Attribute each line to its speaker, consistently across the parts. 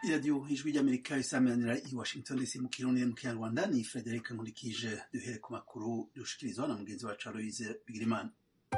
Speaker 1: iradiyo ijwi ry'amerika isamanira i washington dc mu kirundi mu kinyarwanda ni frederic nkurikije duhere ku makuru dushikirizwa na mugenzi wacu aloise bigirimana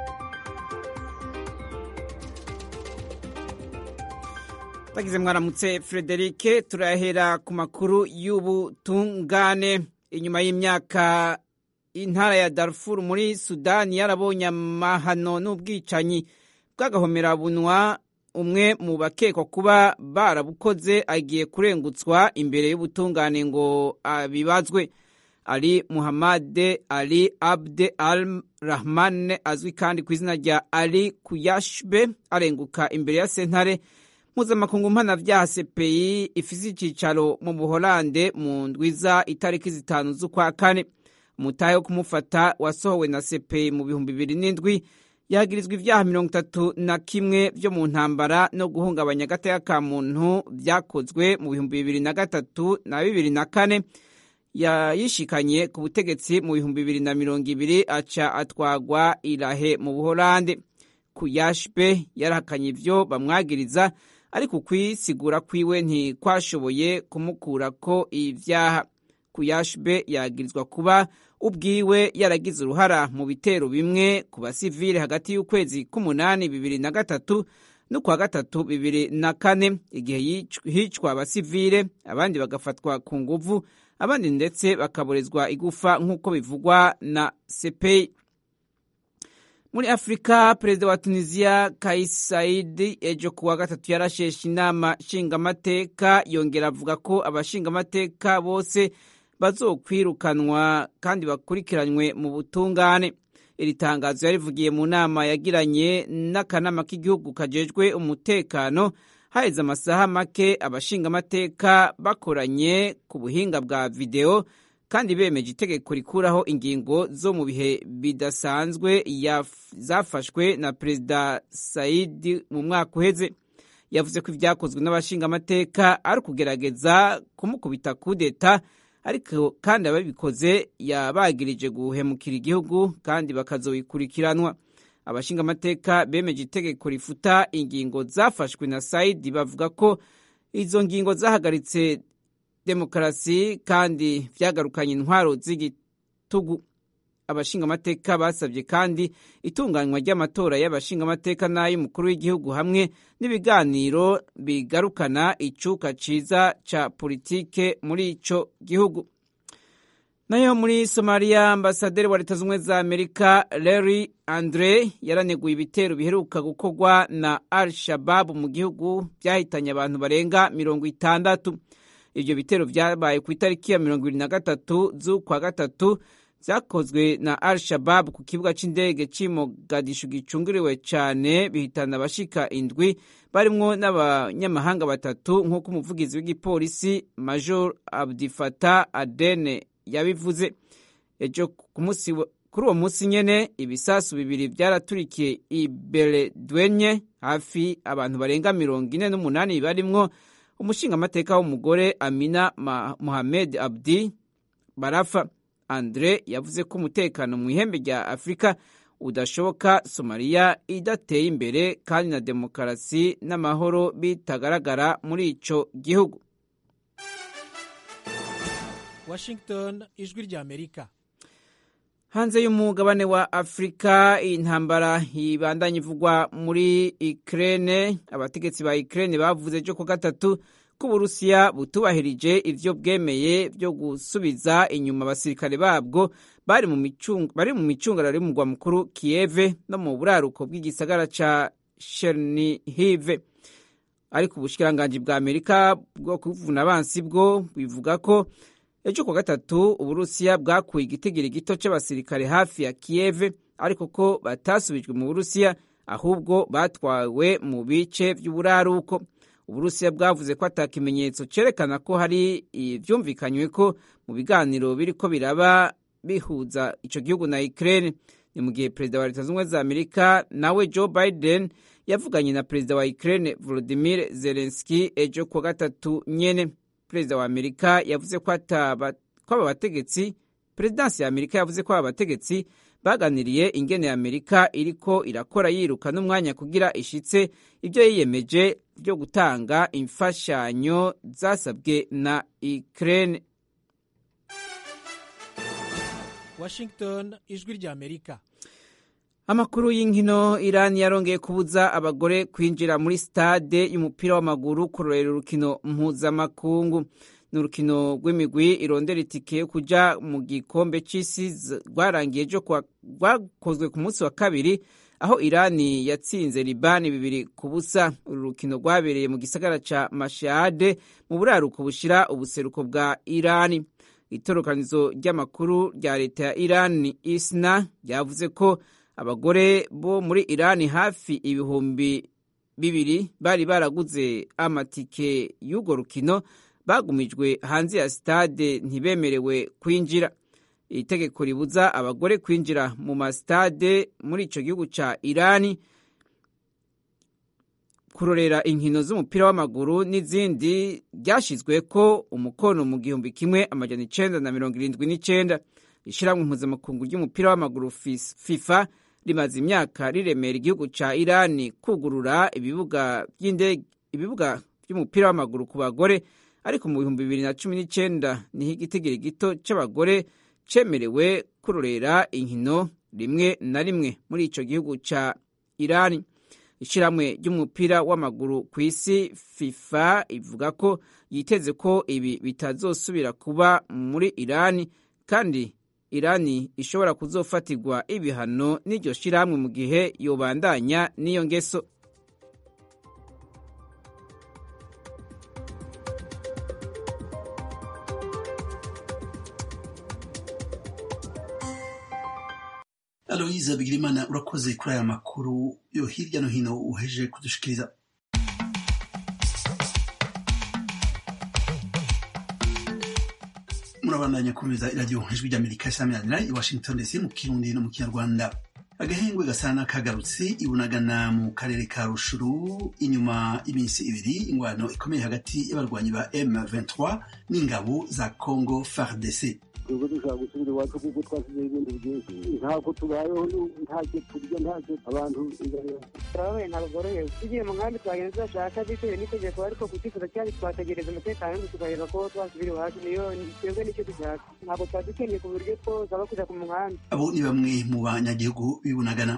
Speaker 2: bagize mwaramutse frederike turahera ku makuru y'ubutungane inyuma y'imyaka intara ya darfur muri sudani yarabonye amahano n'ubwicanyi bw'agahomerabunwa umwe mu bakekwa kuba barabukoze agiye kurengutswa imbere y'ubutungane ngo abibazwe ali muhammad ali abde al rahman azwi kandi ku izina rya ali kuyashbe arenguka imbere ya sentare mpuzamakungu mpanavyaha cpi ifise icicaro mu buholande mu ndwiza itariki zitanu z'ukwa kane umutahe wo kumufata wasohowe na cpi mu bihumbi bibiri n'indwi yagirizwa ivyaha mirongo itatu na kimwe vyo mu ntambara no guhungabanya agateka ka muntu vyakozwe mu bihumbi bibiri na gatatu na bibiri na kane yayishikanye ku butegetsi mu bihumbi bibiri na mirongo ibiri aca atwagwa irahe mu buholande kuyashbe yarahakanye ivyo bamwagiriza ariko ukwisigura kwiwe ntikwashoboye kumukurako ivyaha kuyashbe yagirizwa kuba ubwiwe yaragize uruhara mu bitero bimwe ku basivile hagati y'ukwezi k'umunani bibiri na gatatu n'ukwa gatatu bibiri na kane igihe hicwa abasivile abandi bagafatwa ku nguvu abandi ndetse bakaborezwa igufa nk'uko bivugwa na sepeyi muri afurika perezida wa tunisiya kais saidi ejo kuwa gatatu yarasheshe inama nshingamateka yongera avuga ko abashingamateka bose bazokwirukanwa kandi bakurikiranywe mu butungane iri tangazo yarivugiye mu nama yagiranye n'akanama k'igihugu kajejwe umutekano haheze amasaha make abashingamateka bakoranye ku buhinga bwa videwo kandi bemeje itegeko rikuraho ingingo zo mu bihe bidasanzwe zafashwe na perezida saidi mu mwaka uheze yavuze ko ibyakozwe n'abashingamateka ari ukugerageza kumukubita kudeta ariko kandi ababikoze yabagirije guhemukira igihugu kandi bakazobikurikiranwa abashingamateka bemeje itegeko rifuta ingingo zafashwe na saidi bavuga ko izo ngingo zahagaritse demokarasi kandi vyagarukanye intwaro z'igitugu abashingamateka basabye kandi itunganywa ry'amatora y'abashingamateka n'ay'umukuru w'igihugu hamwe n'ibiganiro bigarukana icuka ciza ca politike muri ico gihugu nayo muri somaliya ambasaderi wa leta z'ubumwe za amerika larry andre yaraneguye ibitero biheruka gukorwa na al shababu mu gihugu vyahitanye abantu barenga mirongo itandatu ivyo bitero vyabaye ku itariki ya mirongo ibiri na gatatu z'ukwa gatatu vyakozwe na al shabab ku kibuga c'indege c'i mogadishu gicungiriwe cane bihitana abashika indwi barimwo n'abanyamahanga batatu nk'uko umuvugizi w'igipolisi major abdifata adene yabivuze ejo kuri uwo munsi nyene ibisasu bibiri vyaraturikiye i beledwenye hafi abantu barenga mirongo ine n'umunani barimwo umushingamateka w'umugore amina mohamed abdi barafa andre yavuze ko umutekano mu ihembe rya afurika udashoboka somaliya idateye imbere kandi na demokarasi n'amahoro bitagaragara muri ico gihugu
Speaker 3: washington ijwi rya amerika
Speaker 2: hanze y'umugabane wa afurika intambara ibandanya ivugwa muri ukraine abategetsi ba ukraine bavuze ejo ku gatatu ko uburusiya butubahirije ivyo bwemeye vyo gusubiza inyuma abasirikare babwo bari mu micungararo y'umugwa mukuru kiyeve no mu buraruko bw'igisagara ca chernihive ariko ubushikiranganji bwa amerika bwo kuvuna abansi bwo bivuga ko ejo ku gatatu uburusiya bwakuye igitigiri gito c'abasirikare hafi ya kiyeve ariko ko batasubijwe mu burusiya ahubwo batwawe mu bice vy'uburaruko uburusiya bwavuze ko ata kimenyetso cerekana ko hari ivyumvikanywe ko mu biganiro biriko biraba bihuza ico gihugu na Ukraine ni mu gihe perezida wa leta z'ubumwe za amerika nawe joe biden yavuganye na perezida wa Ukraine volodimir zelenski ejo kuwa gatatu nyene perezida wa amerika yavuze ko aba bategetsi perezidansi ya amerika yavuze ko aba bategetsi baganiriye ingene amerika iriko irakora yiruka n'umwanya kugira ishitse ibyo yiyemeje byo gutanga imfashanyo zasabwe na ukraine
Speaker 3: washington ijwi ry'amerika
Speaker 2: amakuru y'inkino irani yarongeye kubuza abagore kwinjira muri stade y'umupira w'amaguru kurorera urukino mpuzamakungu ni urukino rw'imigwi irondera itike yo kuja mu gikombe c'isi rwarangiye ejo rwakozwe ku munsi wa kabiri aho irani yatsinze libani bibiri ku busa uru rukino rwabereye mu gisagara ca mashade mu buraruko bushira ubuseruko bwa irani itorokanizo ry'amakuru rya leta ya irani isna ryavuze ko abagore bo muri irani hafi ibihumbi bibiri bari baraguze amatike y'urwo rukino bagumijwe hanze ya sitade ntibemerewe kwinjira iri tegeko ribuza abagore kwinjira mu masitade muri icyo gihugu cya irani kurorera inkino z'umupira w'amaguru n'izindi ryashyizwe ko umukono mu gihumbi kimwe amajana icenda na mirongo irindwi n'icenda ishyirahamwe mpuzamakungu ry'umupira w'amaguru fifa rimaze imyaka riremera igihugu cya irani kugurura ibibuga by'indege ibibuga by'umupira w'amaguru ku bagore ariko mu bihumbi bibiri na cumi n'icyenda niho igitigiri gito cy'abagore cyemerewe kurorera inkino rimwe na rimwe muri icyo gihugu cya irani ishyirahamwe ry'umupira w'amaguru ku isi fifa ivuga ko yiteze ko ibi bitazosubira kuba muri irani kandi irani ishobora kuzofatirwa ibihano n'iryo shyirahamwe mu gihe yobandanya n'iyo ngeso
Speaker 1: aloyiza bigirimana urakoze kuri aya makuru yo hirya no hino uheje kudushikiriza murabandanya kumviriza iradiyo ijwi ry'amerika isaminanira i washington dc mu kirundi no mu kinyarwanda agahengwe gasa n'akagarutse ibunagana mu karere ka rushuru inyuma y'iminsi ibiri ingwano ikomeye hagati y'abarwanyi ba m23 n'ingabo za congo fardc
Speaker 4: twebwe dushaka gusubira iwacu kuko twasizeho ibintu byinshi ntabwo tubayeho ntacyo turya ntacyo abantu
Speaker 5: turababaye ntabwo bworohewe tugiye mu nkambi twagenda tudashaka bitewe n'itegeko ariko ku cyifuzo cyacu twategereza umutekano w'inzu tukareba ko twasubira iwacu niyo twebwe nicyo dushaka ntabwo twari dukeneye ku buryo twosaba kujya ku muhanda
Speaker 1: abo ni bamwe mu banyagihugu bibunagana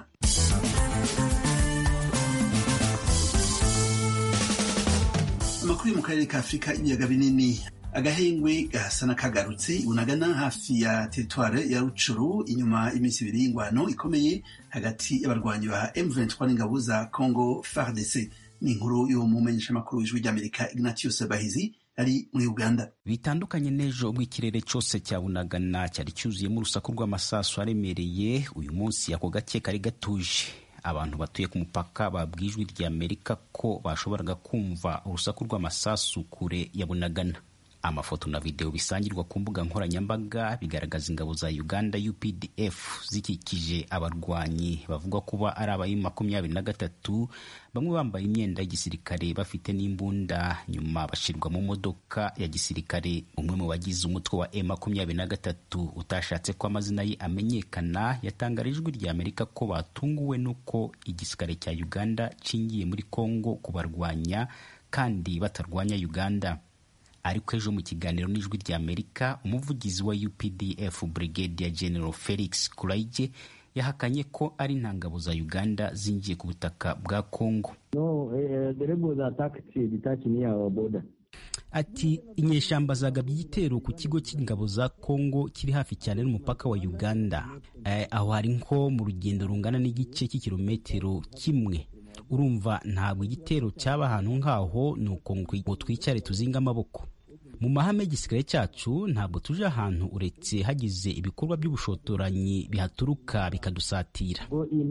Speaker 1: amakuru yo mu karere ka afurika ibiyaga binini agahengwe gasa n'akagarutse ibunagana hafi ya teritware ya rucuru inyuma y'iminsi ibiri y'ingwano ikomeye hagati y'abarwanyi ba M23 n'ingabo za Congo FARDC ni inkuru yo mu menyeshamakuru w'ijwi ry'Amerika Ignatius Bahizi ari muri Uganda
Speaker 6: bitandukanye n'ejo ubwo ikirere cyose cya bunagana cyari cyuzuyemo urusaku rw'amasasu aremereye uyu munsi ako gake kari gatuje abantu batuye ku mupaka babwiye ijwi ry'Amerika ko bashoboraga kumva urusaku rw'amasasu kure ya bunagana amafoto na videwo bisangirwa ku mbuga nkoranyambaga bigaragaza ingabo za uganda updf zikikije abarwanyi bavugwa kuba ari abayi makumyabiri na gatatu bamwe bambaye imyenda y'igisirikare bafite n'imbunda nyuma bashyirwa mu modoka ya gisirikare umwe mu bagize umutwe wa e makumyabiri na gatatu utashatse ko amazina ye amenyekana yatangarije ijwi rya amerika ko batunguwe n'uko igisirikare cya uganda cingiye muri congo kubarwanya kandi batarwanya uganda ariko ejo mu kiganiro n'ijwi rya amerika umuvugizi wa updf brigadier general felix kuraige yahakanye ko ari nta ngabo za uganda zinjiye ku butaka bwa congo
Speaker 4: no uh, the rebels attacked detached near our border
Speaker 6: ati inyeshyamba zagabye igitero ku kigo cy'ingabo za congo kiri hafi cyane n'umupaka wa uganda eh, aho hari nko mu rugendo rungana n'igice cy'ikirometero kimwe urumva ntabwo igitero cyaba ahantu nk'aho ni uko ngo twicare tuzinga amaboko mu mahame y'igisirikare cyacu ntabwo tuje ahantu uretse hagize ibikorwa by'ubushotoranyi bihaturuka bikadusatira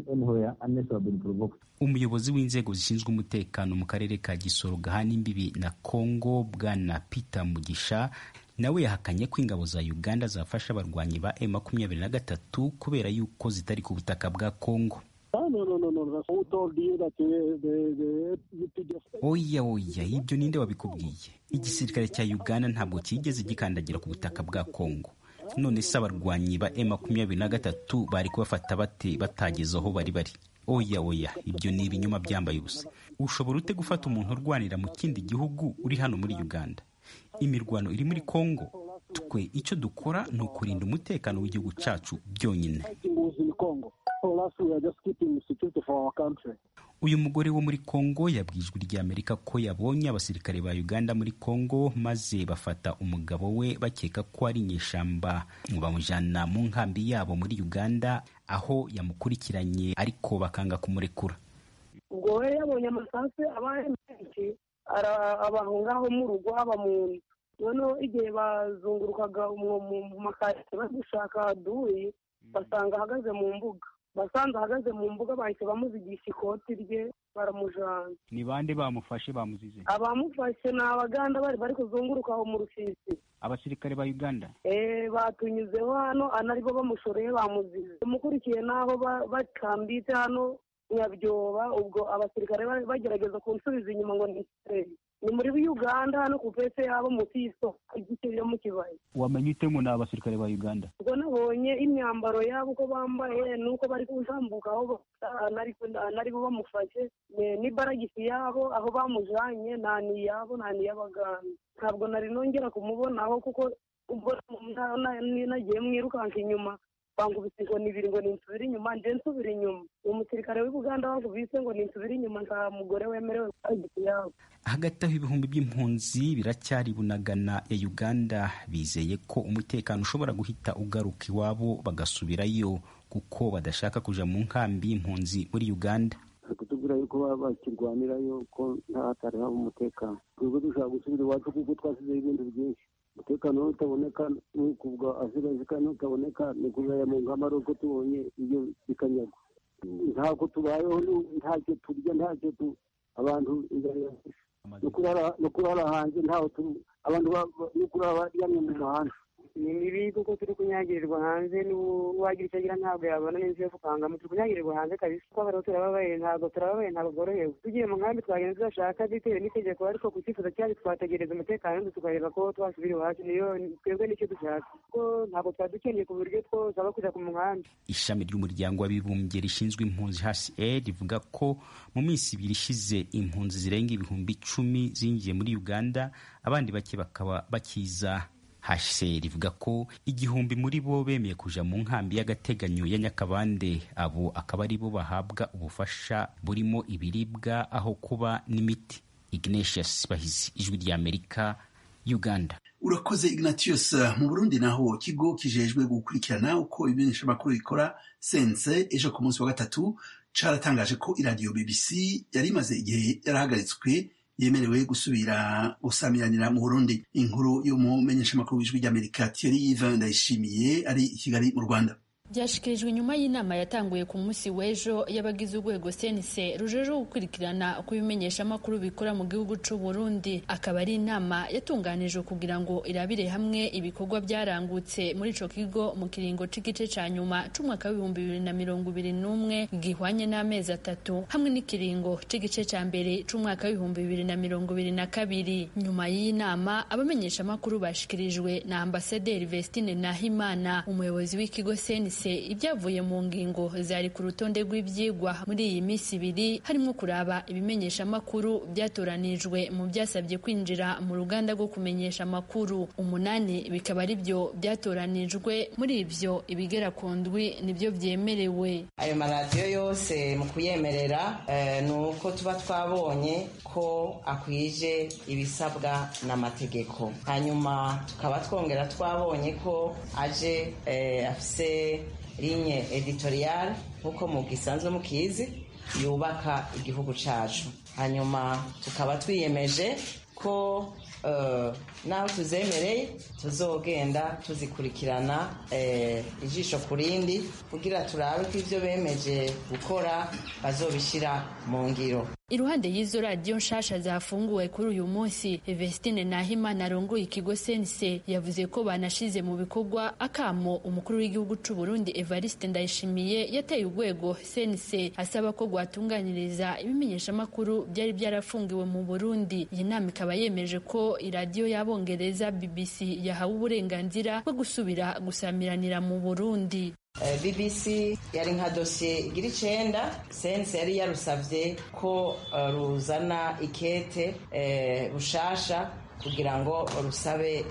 Speaker 6: umuyobozi w'inzego zishinzwe umutekano mu karere ka gisoro gahana imbibi na congo bwana peter mugisha nawe yahakanye ko ingabo za uganda zafasha abarwanyi ba e makumyabiri na gatatu kubera yuko zitari ku butaka bwa congo oya oya ibyo ninde wabikubwiye igisirikare cya uganda ntabwo cyigeze gikandagira ku butaka bwa congo none se abarwanyi ba e makumyabiri na gatatu bari kubafata bate batageze aho bari bari oya oya ibyo ni ibinyoma byambaye ubusa ushobora ute gufata umuntu urwanira mu kindi gihugu uri hano muri uganda imirwano iri muri kongo twe icyo dukora ni ukurinda umutekano w'igihugu cyacu byonyine uyu mugore wo muri kongo yabwiye ijwi ry'amerika ko yabonye abasirikare ba uganda muri kongo maze bafata umugabo we bakeka ko ari inyeshyamba bamujyana mu nkambi yabo muri uganda aho yamukurikiranye ariko bakanga kumurekura
Speaker 5: ubwo we yabonye amasasu abaye menshi abahungaho mu rugo haba mu nzu noneho igihe bazungurukaga mu makaritsiye bari gushaka aduyi basanga ahagaze mu mbuga basanze ahagaze mu mbuga bahise bamuzigisha ikoti rye baramujana
Speaker 6: ni bande bamufashe bamuzize
Speaker 5: abamufashe ni abaganda bari bari kuzunguruka aho mu rusisi
Speaker 6: abasirikare ba uganda
Speaker 5: eh batunyuzeho hano anaribo bamushoreye bamuzize umukurikiye n'aho bakambitse hano nyabyoba ubwo abasirikare bagerageza kunsubiza inyuma ngo ni ni muri uganda hano ku pese yabo munsi y'isoko igice yo mu kibaya
Speaker 6: wamenye ute ngo ni abasirikare ba uganda
Speaker 5: ubwo nabonye imyambaro yabo uko bambaye nuko bari kutambuka aho naribo bamufashe n'ibaragisi yabo aho bamujanye nta ni iyabo nta ni iy'abaganda ntabwo nari nongera kumubonaho kuko ubwo nagiye mwirukanka inyuma bangubise ngo nibiri ngo ninsubire inyuma nje nsubira inyuma uwo musirikare w'i buganda wangubise ngo ninsubire inyuma nta mugore wemerewe baragisi yabo
Speaker 6: hagati aho ibihumbi by'impunzi biracyari bunagana ya uganda bizeye ko umutekano ushobora guhita ugaruka iwabo bagasubirayo kuko badashaka kuja mu nkambi y'impunzi muri uganda
Speaker 4: kutubwira yuko bakirwanirayo ko nta hatari haba umutekano twebwe dushaka gusubira iwacu kuko twasizeho ibintu byinshi umutekano utaboneka ni kubwa asigaje kandi utaboneka ni kuzaya mu nkamaro ko tubonye ibyo bikanyagwa ntabwo tubayeho ntacyo turya ntacyo tu abantu no kurara hanze ntaho abantu no kurara baryamye mu muhanda
Speaker 5: ni mibi kuko turi kunyagirirwa hanze n'uwagira icyo agira ntabwo yabona n'inzu yo gukangamo turi kunyagirirwa hanze kabisa kuko abantu turababaye ntabwo turababaye ntabwo bworohewe tugiye mu nkambi twagenda tudashaka bitewe n'itegeko ariko ku cyifuzo cyacu twategereza umutekano tukareba ko twasubira iwacu niyo twebwe nicyo dushaka kuko ntabwo twari dukeneye ku buryo twosaba kujya ku muhanda
Speaker 6: ishami ry'umuryango w'abibumbye rishinzwe impunzi hcr rivuga ko mu minsi ibiri ishize impunzi zirenga ibihumbi icumi zinjiye muri uganda abandi bake bakaba bakiza hcr ivuga ko igihumbi muri bo bemeye kuja mu nkambi y'agateganyo ya nyakabande abo akaba ari bo bahabwa ubufasha burimo ibiribwa aho kuba n'imiti ignatius bahizi ijwi ry'amerika uganda
Speaker 1: urakoze ignatius mu burundi naho ikigo kijejwe gukurikirana uko ibimenyeshamakuru bikora sense ejo ku munsi wa gatatu caratangaje ko iradiyo bbc yari imaze igihe yarahagaritswe yemerewe gusubira gusamiranira mu burundi inkuru y'umumenyeshamakuru w'ijwi ry'amerika thierry yvan ndayishimiye ari i kigali mu rwanda
Speaker 7: byashyikirijwe nyuma y'inama yatanguye ku munsi w'ejo y'abagize urwego senise rujejeho gukurikirana uko ibimenyeshamakuru bikora mu gihugu cy'u Burundi akaba ari inama yatunganijwe kugira ngo irabire hamwe ibikorwa byarangutse muri ico kigo mu kiringo c'igice ca nyuma c'umwaka w'ibihumbi bibiri na mirongo ibiri n'umwe gihwanye n'amezi atatu hamwe n'ikiringo c'igice ca mbere c'umwaka w'ibihumbi bibiri na mirongo ibiri na kabiri nyuma y'iyi nama abamenyeshamakuru bashikirijwe na ambasaderi Vestine Nahimana umuyobozi w'ikigo senise ibyavuye mu ngingo zari ku rutonde rw'ibyigwa muri iyi minsi ibiri harimo kuraba ibimenyesha amakuru byatoranijwe mu byasabye kwinjira mu ruganda rwo kumenyesha amakuru umunani bikaba ari byo byatoranijwe muri ibyo ibigera ku ndwi nibyo byemerewe
Speaker 8: ayo maradiyo yose mu kuyemerera ni uko tuba twabonye ko akwije ibisabwa n'amategeko hanyuma tukaba twongera twabonye ko aje afise linye editorial nk'uko mu gisanzwe mukizi yubaka igihugu cyacu hanyuma tukaba twiyemeje ko naho tuzemereye tuzogenda tuzikurikirana ijisho ku rindi kugira turabe ko ibyo bemeje gukora bazobishyira mu ngiro
Speaker 7: iruhande y'izo radiyo nshasha zafunguwe kuri uyu munsi Vestine Nahimana arongoye ikigo sense yavuze ko banashize mu bikorwa akamo umukuru w'igihugu c'u Burundi Evariste Ndayishimiye yateye urwego sense asaba ko rwatunganiriza ibimenyeshamakuru byari byarafungiwe mu Burundi iyi nama ikaba yemeje ko iradiyo y'abongereza BBC yahawe uburenganzira bwo gusubira gusamiranira mu Burundi
Speaker 8: bbc yari nka dosiye igira icenda sense yari yarusavye ko ruzana ikete bushasha kugira ngo rusabe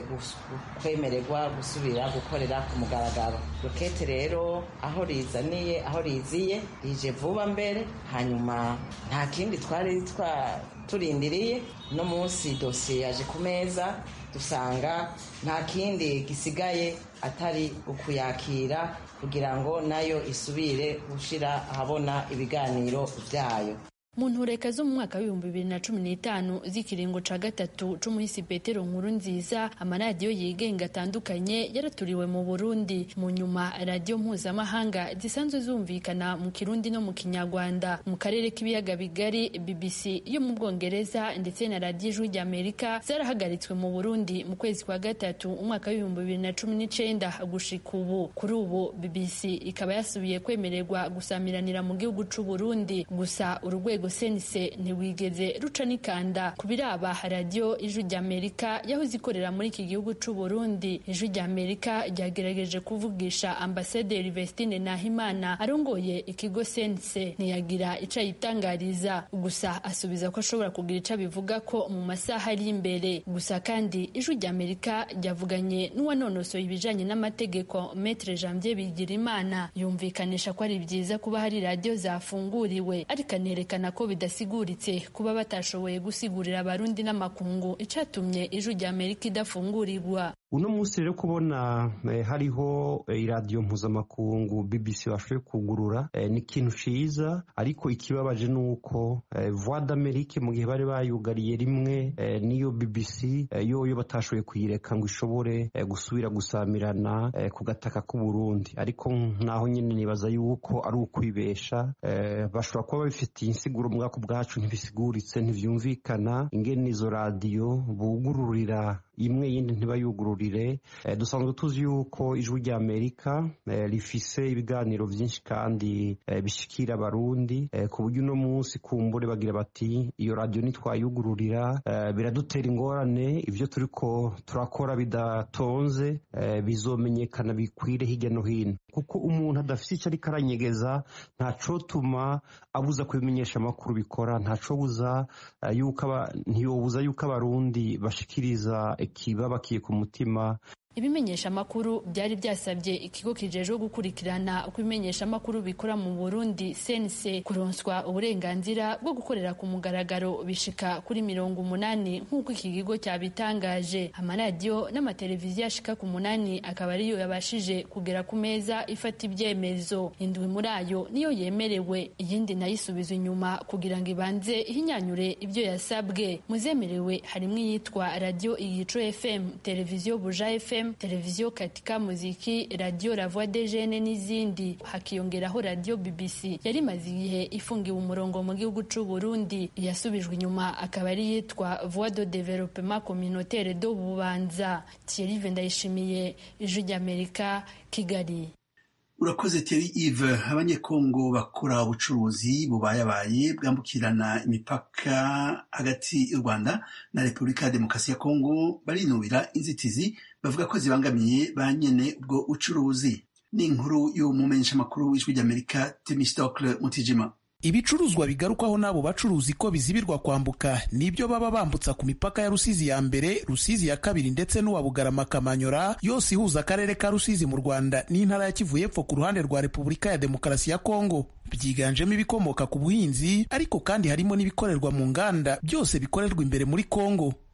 Speaker 8: kwemererwa gusubira gukorera ku mugaragaro rokete rero aho rizaniye aho riziye rije vuba mbere hanyuma nta kindi twari turindiriye no munsi dosiye yaje ku meza dusanga nta kindi gisigaye atari ukuyakira kugira ngo nayo isubire gushira ahabona ibiganiro byayo
Speaker 7: mu ntureka zo mu mwaka w'ibihumbi bibiri na cumi n'itanu z'ikiringo ca gatatu c'umuhisi petero nkuru nziza amaradiyo yigenga atandukanye yaraturiwe mu burundi mu nyuma radiyo mpuzamahanga zisanzwe zumvikana mu kirundi no mu kinyarwanda mu karere k'ibiyaga bigari bbc yo mu bwongereza ndetse na radiyo ijwi ry'amerika zarahagaritswe mu burundi mu kwezi kwa gatatu umwaka w'ibihumbi bibiri na cumi n'icenda gushika ubu kuri ubu bbc ikaba yasubiye kwemererwa gusamiranira mu gihugu c'uburundi gusa urugwego sense ntiwigeze ruca n'ikanda ku biraba radiyo ijwi ry'amerika yahoze ikorera muri iki gihugu c'u Burundi ijwi ry'amerika ryagerageje kuvugisha ambasaderi Vestine Nahimana arongoye ikigo sense ntiyagira ico ayitangariza gusa asubiza ko ashobora kugira ico abivuga ko mu masaha ari imbere gusa kandi ijwi ry'amerika ryavuganye n'uwanonosoye ibijanye n'amategeko Maître Janvier Bigirimana yumvikanisha ko ari byiza kuba hari radiyo zafunguriwe ariko anerekana ko bidasiguritse kuba batashoboye gusigurira abarundi n'amakungu icatumye ijwi rya amerika idafungurirwa
Speaker 9: uno munsi rero kubona eh, hariho eh, iradiyo mpuzamakungu bbc bashoboye kugurura eh, ni ikintu ciza ariko ikibabaje ni uko eh, voix d'amerique mu gihe bari bayugariye rimwe eh, niyo bbc eh, yoyo batashoboye kuyireka ngo ishobore eh, gusubira gusamirana eh, ku gataka k'uburundi ariko naho nyine nibaza yuko ari ukwibesha eh, bashobora kuba babifitiye insiguro mwako bwacu ntibisiguritse ntivyumvikana ingene izo radiyo bugururira imwe yindi ntibayugururire eh, dusanzwe tuzi yuko ijwi rya amerika eh, rifise ibiganiro vyinshi kandi eh, bishikira abarundi eh, ku buryo uno munsi kumbure bagira bati iyo radiyo nitwayugururira eh, biradutera ingorane ivyo turiko turakora bidatonze eh, bizomenyekana bikwire hirya no hino kuko umuntu adafise ico ariko aranyegeza ntacotuma abuza kubimenyesha amakuru bikora ntacobuza uh, yuko ntiyobuza yuko abarundi bashikiriza ikibabakiye ku mutima
Speaker 7: ibimenyesha amakuru byari byasabye ikigo kijejwe gukurikirana uko ibimenyesha amakuru bikora mu Burundi sense kuronswa uburenganzira bwo gukorera ku mugaragaro bishika kuri mirongo umunani nk'uko iki kigo cyabitangaje amaradiyo n'amateleviziyo ashika ku munani akaba ariyo yabashije kugera ku meza ifata ibyemezo indwi muri ayo niyo yemerewe iyindi nayo isubizwa inyuma kugira ngo ibanze ihinyanyure ibyo yasabwe muzemerewe harimo iyitwa radiyo igico fm televiziyo buja fm televiziyo katika muziki radiyo la voix des jeunes n'izindi hakiyongeraho radiyo bbc yari imaze igihe ifungiwe umurongo mu gihugu c'u burundi yasubijwe inyuma akaba ari yitwa voix de développement communautaire do bubanza thierry ndayishimiye ijwi ry'amerika kigali
Speaker 1: urakoze teri ive abanyekongo bakora ubucuruzi bubayabaye bwambukirana imipaka hagati y'u rwanda na repubulika ya demokarasi ya kongo barinubira inzitizi bavuga ko zibangamiye ba nyene ubwo bucuruzi ni inkuru y'umumenyeshamakuru w'ijwi ry'amerika temistokle mutijima
Speaker 10: ibicuruzwa bigarukwaho n'abo bacuruzi ko bizibirwa kwambuka nibyo baba bambutsa ku mipaka ya rusizi ya mbere rusizi ya kabiri ndetse n'uwa bugarama kamanyora yose ihuza akarere ka rusizi mu rwanda n'intara ya kivu y'epfo ku ruhande rwa repubulika ya demokarasi ya kongo byiganjemo ibikomoka ku buhinzi ariko kandi harimo n'ibikorerwa mu nganda byose bikorerwa imbere muri kongo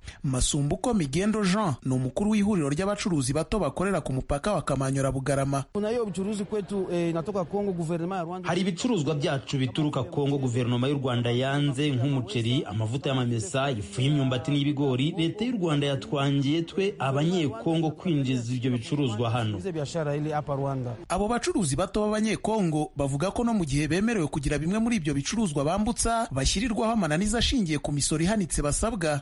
Speaker 10: masumbuko migendo jean ni umukuru w'ihuriro ry'abacuruzi bato bakorera ku mupaka wa kamanyora bugarama
Speaker 11: hari ibicuruzwa byacu bituruka kongo guverinoma y'u rwanda yanze nk'umuceri amavuta y'amamesa ifu y'imyumbati n'ibigori leta y'u rwanda yatwangiye twe abanyekongo kwinjiza ibyo bicuruzwa hano
Speaker 10: abo bacuruzi bato b'abanyekongo bavuga ko no mu gihe bemerewe kugira bimwe muri ibyo bicuruzwa bambutsa bashyirirwaho amananiza ashingiye ku misoro ihanitse basabwa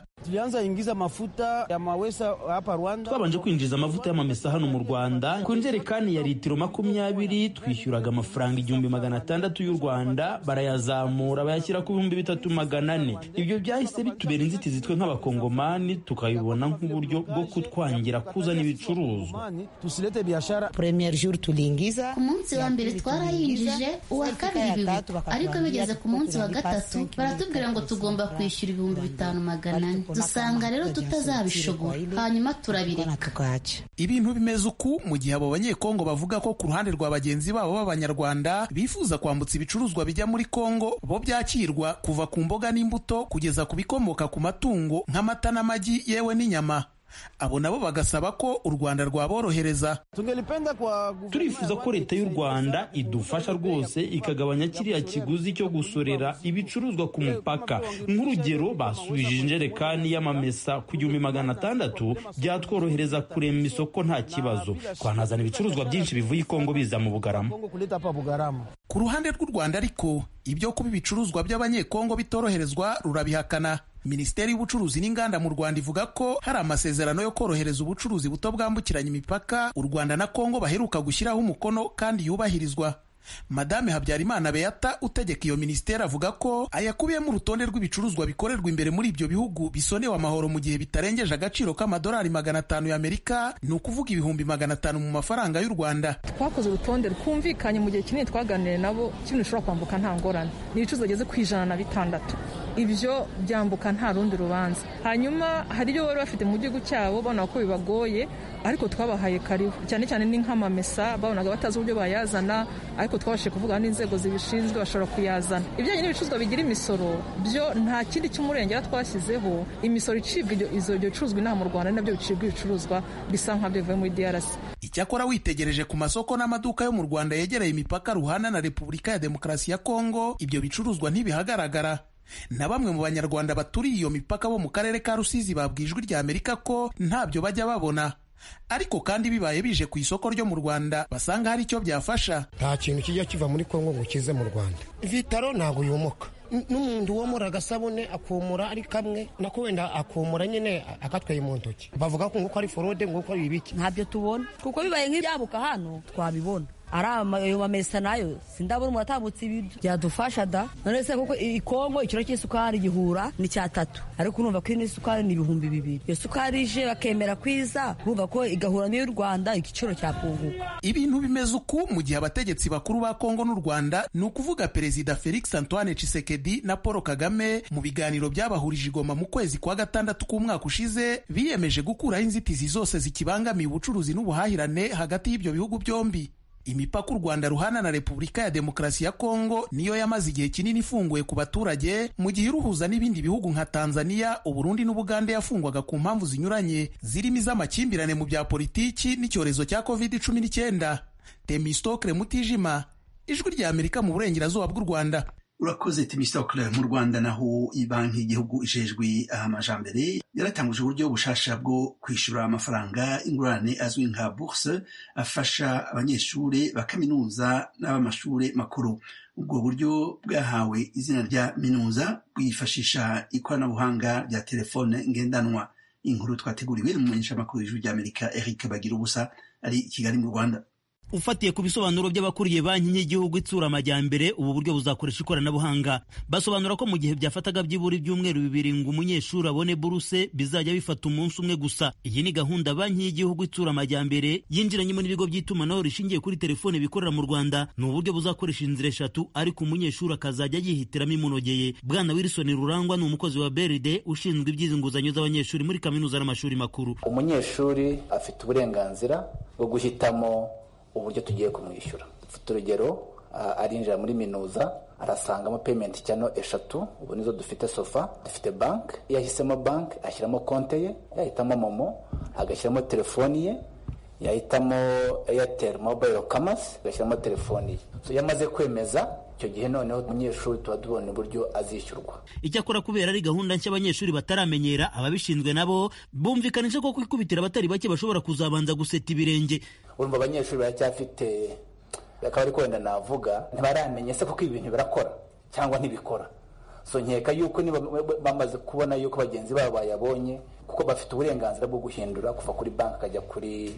Speaker 11: twabanje kwinjiza amavuta y'amamesa hano mu rwanda ku njerekani ya litiro makumyabiri twishyuraga amafaranga igihumbi magana atandatu y'u rwanda barayazamura bayashyira ku bihumbi bitatu magana ane ibyo byahise bitubera inzitizi twe nk'abakongomani tukabibona nk'uburyo bwo kutwangira kuzana ibicuruzwa
Speaker 12: ku munsi wa mbere twarayinjije uwa kabiri bibi ariko bigeze ku munsi wa gatatu baratubwira ngo tugomba kwishyura ibihumbi bitanu magana ane dusanga rero tutazabishobora hanyuma turabireka
Speaker 10: ibintu bimeze uku mu gihe abo banyekongo bavuga ko ku ruhande rwa bagenzi babo b'abanyarwanda bifuza kwambutsa ibicuruzwa bijya muri kongo bo byakirwa kuva ku mboga n'imbuto kugeza ku bikomoka ku matungo nk'amata n'amagi yewe n'inyama abo nabo bagasaba ko u rwanda rwaborohereza
Speaker 11: turifuza ko leta y'u rwanda idufasha rwose ikagabanya kiriya kiguzi cyo gusorera ibicuruzwa ku mupaka nk'urugero basubije injerekani y'amamesa ku gihumbi magana atandatu byatworohereza kurema isoko nta kibazo twanazana ibicuruzwa byinshi bivuye i kongo biza mu bugarama
Speaker 10: ku ruhande rw'u rwanda ariko ibyo kuba ibicuruzwa by'abanyekongo bitoroherezwa rurabihakana minisiteri y'ubucuruzi n'inganda mu rwanda ivuga ko hari amasezerano yo korohereza ubucuruzi buto bwambukiranya imipaka u rwanda na kongo baheruka gushyiraho umukono kandi yubahirizwa madame habyarimana beata utegeka iyo minisiteri avuga ko ayakubiyemo urutonde rw'ibicuruzwa bikorerwa imbere muri ibyo bihugu bisonewe amahoro mu gihe bitarengeje agaciro k'amadolari magana atanu y'amerika ni ukuvuga ibihumbi magana atanu mu mafaranga y'u rwanda
Speaker 13: twakoze urutonde rwumvikanye mu gihe kinini twaganiriye nabo kintu ushobora kwambuka nta ngorane ni ibicuruzwa bigeze ku ijana na bitandatu ibyo byambuka nta rundi rubanza hanyuma hari ibyo bari bafite mu gihugu cyabo babona ko bibagoye ariko twabahaye karibu cyane cyane ni nk'amamesa babonaga batazi uburyo bayazana ariko twabashije kuvugana n'inzego zibishinzwe bashobora kuyazana ibijyanye n'ibicuruzwa bigira imisoro byo nta kindi cy'umurengera twashyizeho imisoro icibwa ibyo bicuruzwa inaha mu rwanda nabyo bicibwa ibicuruzwa bisa nk'abyo bivuye muri drc
Speaker 10: icyakora witegereje ku masoko n'amaduka yo mu rwanda yegereye imipaka ruhana na repubulika ya demokarasi ya kongo ibyo bicuruzwa ntibihagaragara na bamwe mu banyarwanda baturiye iyo mipaka bo mu karere ka rusizi babwijwe rya amerika ko ntabyo bajya babona ariko kandi bibaye bije ku isoko ryo mu rwanda basanga hari icyo byafasha
Speaker 14: nta kintu kijya kiva muri kongo ngo kize mu rwanda vitaro ntabwo yomoka n'umuntu womora agasabune akumura ari kamwe nako wenda akumura nyine akatwaye mu ntoki bavuga ko nguko ari forode nguko ari ibiki
Speaker 15: ntabyo tubona kuko bibaye nk'ibyabuka hano twabibona ari ayo mamesa nayo sindabona umuntu atambutse ibiryo byadufasha da none se kuko ikongo ikiro cy'isukari gihura ni cyatatu ariko urumva ko ino sukari ni ibihumbi bibiri iyo sukari ije bakemera kwiza urumva ko igahura n'iy'u rwanda igiciro cyapunguka
Speaker 10: ibintu bimeze uku mu gihe abategetsi bakuru ba kongo n'u rwanda ni ukuvuga perezida felix antoine Tshisekedi na paul kagame mu biganiro byabahurije igoma mu kwezi kwa gatandatu k'umwaka ushize biyemeje gukuraho inzitizi zose zikibangamiye ubucuruzi n'ubuhahirane hagati y'ibyo bihugu byombi imipaka u rwanda ruhana na repubulika ya demokarasi ya kongo niyo yamaze igihe kinini ifunguye ku baturage mu gihe iruhuza n'ibindi bihugu nka tanzania uburundi n'ubugande yafungwaga ku mpamvu zinyuranye zirimo iz'amakimbirane mu bya politiki n'icyorezo cya covid cumi n'icyenda temistokre mutijima ijwi rya amerika mu burengerazuba bw'u rwanda
Speaker 1: urakoze timisitokle mu rwanda naho banki y'igihugu ijejwe amajambere yaratanguje uburyo bushasha bwo kwishyura amafaranga ingurane azwi nka bourse afasha abanyeshuri ba kaminuza n'ab'amashuri makuru ubwo buryo bwahawe izina rya minuza bwifashisha ikoranabuhanga rya telefone ngendanwa inkuru twateguriwe n'umumenyeshamakuru w'ijwi ry'amerika eric bagira ubusa ari i kigali mu rwanda
Speaker 16: ufatiye ku bisobanuro by'abakuriye banki y'igihugu itsura amajyambere ubu buryo buzakoresha ikoranabuhanga basobanura ko mu gihe byafataga byibura ibyumweru bibiri ngo umunyeshuri abone buruse bizajya bifata umunsi umwe gusa iyi ni gahunda banki y'igihugu itsura amajyambere yinjiranyemo n'ibigo by'itumanaho rishingiye kuri telefone bikorera mu rwanda ni uburyo buzakoresha inzira eshatu ariko umunyeshuri akazajya yihitiramo imunogeye bwana wilson rurangwa ni umukozi wa beride ushinzwe iby'izi nguzanyo z'abanyeshuri muri kaminuza n'amashuri makuru
Speaker 17: umunyeshuri afite uburenganzira bwo guhitamo uburyo tugiye kumwishyura dufite urugero arinjira muri minuza arasangamo payment channel eshatu ubu nizo dufite sofa dufite bank iyo ahisemo bank ashyiramo konte ye yahitamo momo agashyiramo telefoni ye yahitamo airtel mobile commerce agashyiramo telefoni ye so iyo amaze kwemeza icyo gihe noneho umunyeshuri tuba tubona uburyo azishyurwa
Speaker 16: icyakora kubera ari gahunda nshya abanyeshuri bataramenyera ababishinzwe nabo bumvikanisha ko kwikubitira abatari bake bashobora kuzabanza guseta ibirenge
Speaker 17: urumva abanyeshuri baracyafite akaba ari wenda navuga ntibaramenye se kuko ibintu birakora cyangwa ntibikora so nkeka yuko niba bamaze kubona yuko bagenzi babo bayabonye kuko bafite uburenganzira bwo guhindura kuva kuri banki akajya kuri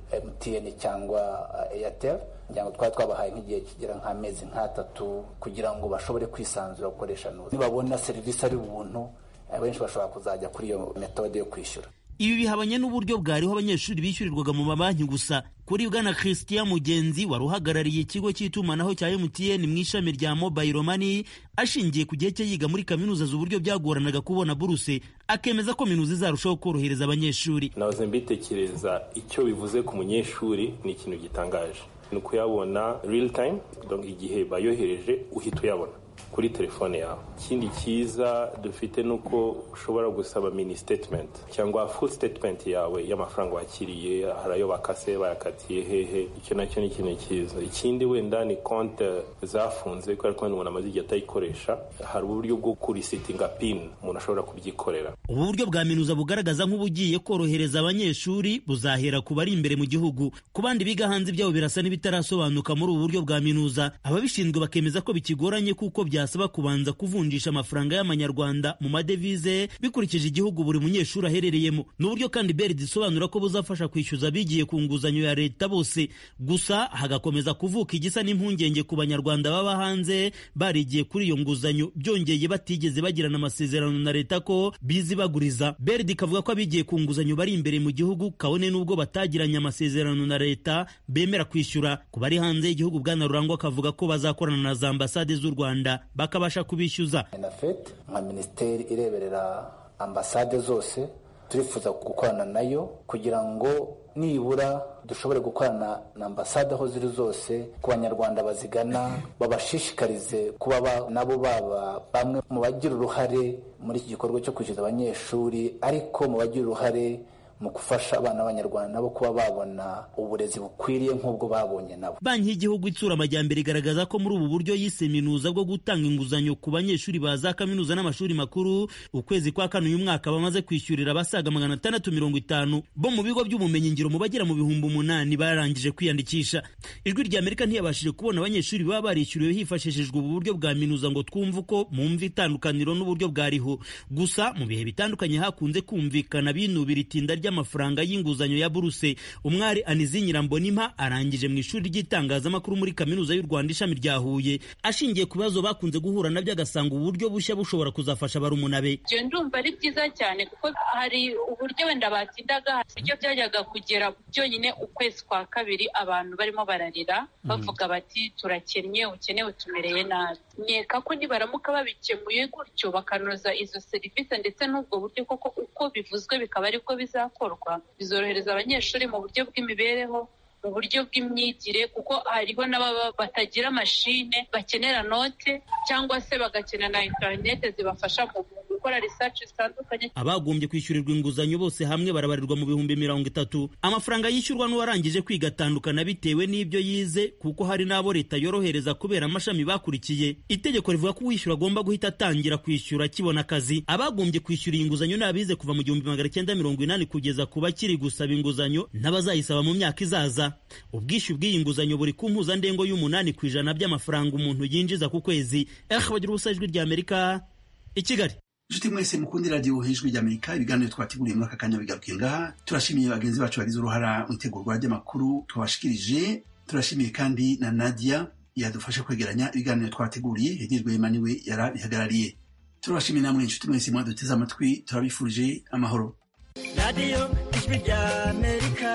Speaker 17: mtn cyangwa airtel kugira ngo twaba twabahaye nk'igihe kigera nk'amezi nk'atatu kugira ngo bashobore kwisanzura gukoresha nuza nibabona serivisi ari ubuntu abenshi bashobora kuzajya kuri iyo metode yo kwishyura
Speaker 16: ibi bihabanye n'uburyo bwariho abanyeshuri bishyurirwaga mu mabanki gusa kuri bwana christian mugenzi wari uhagarariye ikigo cy'itumanaho cya mtn mu ishami rya mobile money ashingiye ku gihe cye yiga muri kaminuza z'uburyo byagoranaga kubona buruse akemeza ko minuza izarushaho korohereza abanyeshuri
Speaker 18: nahoze mbitekereza icyo bivuze ku munyeshuri ni ikintu gitangaje ni ukuyabona real time igihe bayohereje uhita uyabona kuri telefone yawe ikindi cyiza dufite ni uko ushobora gusaba mini statement cyangwa full statement yawe y'amafaranga wakiriye hari ayo bakase bayakatiye hehe icyo nacyo ni ikintu cyiza ikindi wenda ni konti zafunze kubera ko umuntu amaze igihe atayikoresha hari uburyo bwo kurisitinga pin umuntu ashobora kubyikorera
Speaker 16: ubu buryo bwa minuza bugaragaza nk'ubugiye korohereza abanyeshuri buzahera ku bari imbere mu gihugu ku bandi biga hanze ibyabo birasa n'ibitarasobanuka muri ubu buryo bwa minuza ababishinzwe bakemeza ko bikigoranye kuko byasaba kubanza kuvunjisha amafaranga y'amanyarwanda mu madevize bikurikije igihugu buri munyeshuri aherereyemo ni uburyo kandi beride isobanura ko buzafasha kwishyuza abigiye ku nguzanyo ya leta bose gusa hagakomeza kuvuka igisa n'impungenge ku banyarwanda baba hanze barigiye kuri iyo nguzanyo byongeye batigeze bagirana amasezerano na leta ko bizibaguriza beride ikavuga ko abigiye ku nguzanyo bari imbere mu gihugu kabone n'ubwo batagiranye amasezerano na leta bemera kwishyura ku bari hanze y'igihugu bwana rurangwa akavuga ko bazakorana na za ambasade z'u rwanda bakabasha kubishyuza
Speaker 17: enafet nka minisiteri ireberera ambasade zose turifuza gukorana nayo kugira ngo nibura dushobore gukorana na ambasade aho ziri zose ku banyarwanda bazigana babashishikarize kuba nabo baba bamwe mu bagira uruhare muri iki gikorwa cyo kwishyuza abanyeshuri ariko mu bagira uruhare mu gufasha abana b'abanyarwanda nabo kuba babona uburezi bukwiriye nk'ubwo babonye nabo
Speaker 16: banki y'igihugu itsura amajyambere igaragaza ko muri ubu buryo yise minuza bwo gutanga inguzanyo ku banyeshuri ba za kaminuza n'amashuri makuru ukwezi kwa kane uyu mwaka bamaze kwishyurira abasaga magana atandatu mirongo itanu bo mu bigo by'ubumenyingiro mu bagera mu bihumbi umunani barangije kwiyandikisha ijwi rya amerika ntiyabashije kubona abanyeshuri baba barishyuriwe hifashishijwe ubu buryo bwa minuza ngo twumve uko mumva itandukaniro n'uburyo bwariho gusa mu bihe bitandukanye hakunze kumvikana binubira itinda ry'amafaranga y'inguzanyo ya buruse umwari anizi nyirambonimpa arangije mu ishuri ry'itangazamakuru muri kaminuza y'u rwanda ishami rya huye ashingiye ku bibazo bakunze guhura nabyo agasanga uburyo bushya bushobora kuzafasha barumuna be
Speaker 19: ibyo ndumva ari byiza cyane kuko hari uburyo wenda batindaga uburyo byajyaga kugera byonyine ukwezi kwa kabiri abantu barimo bararira bavuga bati turakennye ukenewe tumereye nabi nkeka ko nibaramuka babikemuye gutyo bakanoza izo serivisi ndetse n'ubwo buryo koko uko bivuzwe bikaba aribwo bizakorwa bizorohereza abanyeshuri mu buryo bw'imibereho mu buryo bw'imyigire kuko hariho n'ababa batagira mashine bakenera note cyangwa se bagakenera na interinete zibafasha mu gukora research zitandukanye
Speaker 16: abagombye kwishyurirwa inguzanyo bose hamwe barabarirwa mu bihumbi mirongo itatu amafaranga yishyurwa n'uwarangije kwiga atandukana bitewe n'ibyo yize kuko hari n'abo leta yorohereza kubera amashami bakurikiye itegeko rivuga ko uwishyura agomba guhita atangira kwishyura akibona akazi abagombye kwishyura iyi nguzanyo ni abize kuva mu gihumbi magana cyenda mirongo inani kugeza ku bakiri gusaba inguzanyo n'abazayisaba mu myaka izaza ubwishyu bw'iyi nguzanyo buri ku mpuzandengo y'umunani ku ijana by'amafaranga umuntu yinjiza ku kwezi eh bagira ubusa ijwi rya amerika i kigali
Speaker 1: inshuti mwese mukundi radiyo ijwi rya amerika ibiganiro twateguriye muri aka kanya bigarukiye ngaha turashimiye bagenzi bacu bagize uruhara mu itegurwa ry'amakuru twabashikirije turashimiye kandi na nadia yadufasha kwegeranya ibiganiro twateguriye hegejwe yema niwe yarabihagarariye turabashimiye namwe inshuti mwese mwaduteze amatwi turabifurije amahoro
Speaker 20: radiyo ijwi rya amerika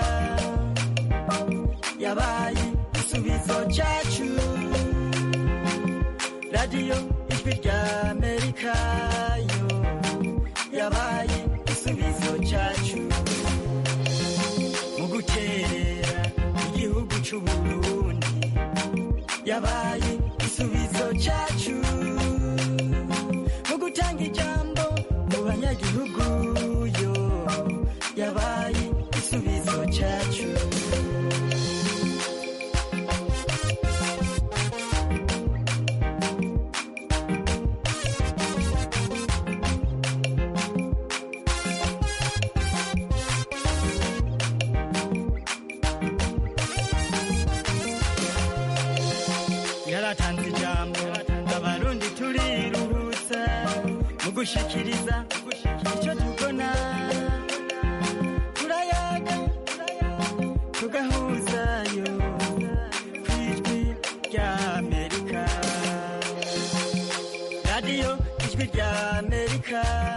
Speaker 20: yabaye igisubizo cyacu radiyo ijwi rya amerika yo yabaye igisubizo cyacu mu gukerera igihugu cy'uburundi yabaye igisubizo cyacu mu gutanga ijambo mu banyagihugu yo yabaye igisubizo cyacu yaratanze ijambo abarundi turiruhutsa mu gushikiriza icyo tubona turayaga tugahuzayo ku ijwi rya amerika radiyo ijwi rya amerika